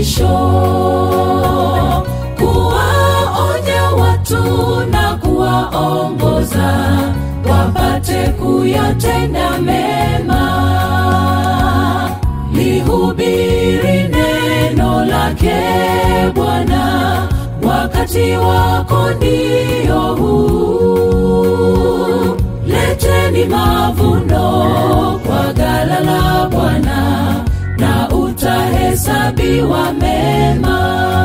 mwisho kuwaonya watu na kuwaongoza wapate kuyatenda mema lihubiri neno lake bwana wakati wako ndio huu leteni mavuno kwa gala la bwana na utahesabiwa mema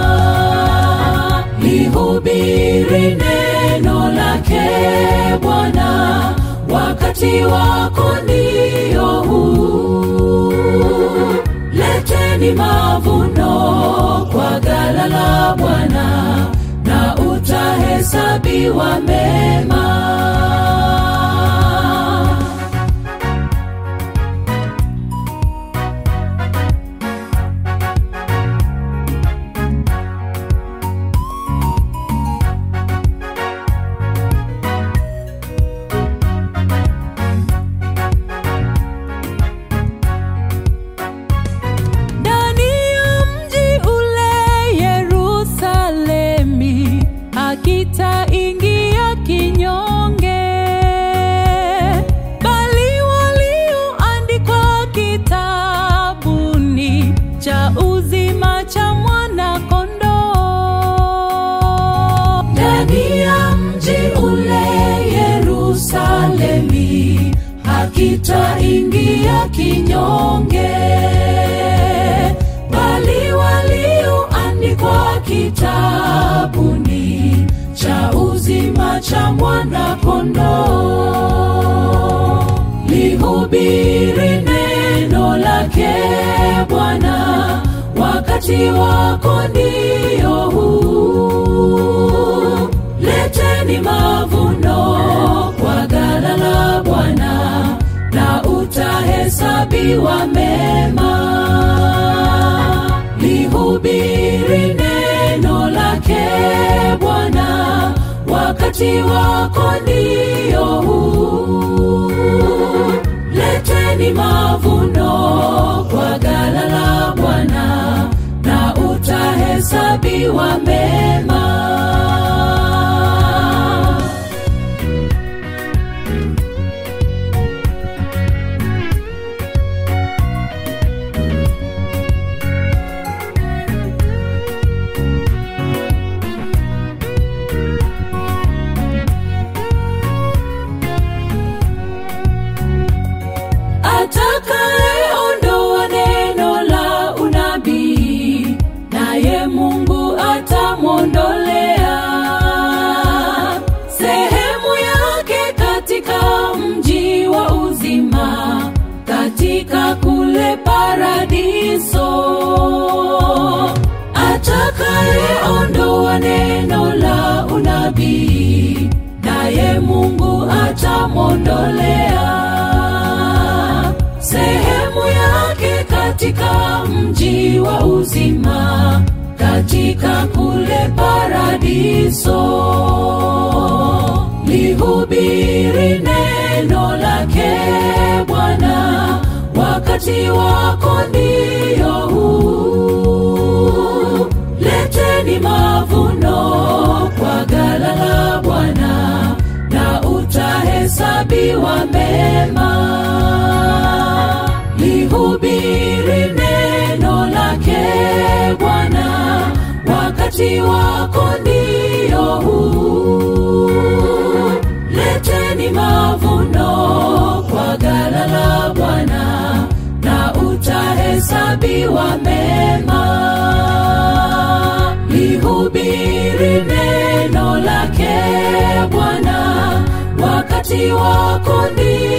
lihubiri neno lake bwana wakati wako ndio huu leteni mavuno kwa gala la bwana na utahesabiwa mema ndani ya mji ule Yerusalemi akitaingia kinyonge, bali walioandikwa kitabuni cha uzima cha mwana-kondoo. ndani ya mji ule Yerusalemi hakitaingia kinyonge, bali walioandikwa kitabuni cha uzima cha mwana-kondoo. Lihubiri neno lake Bwana, wakati wako ndio huu. Leteni mavuno kwa gala la Bwana, na utahesabiwa mema. Lihubiri neno lake Bwana, wakati wako ndio huu. Leteni mavuno kwa gala la Bwana, na utahesabiwa mema. atakayeondoa neno la unabii naye mungu atamwondolea sehemu yake katika mji wa uzima katika kule paradiso atakayeondoa neno la unabii naye mungu atamwondolea sehemu yake katika mji wa uzima katika kule paradiso lihubiri neno lake bwana wakati wako ndio huu leteni mavuno kwa gala la bwana na utahesabiwa mema lihubiri neno lake bwana wakati wako ndio huu leteni mavuno kwa gala la bwana na utahesabiwa mema lihubiri neno lake bwana wakati wako ndio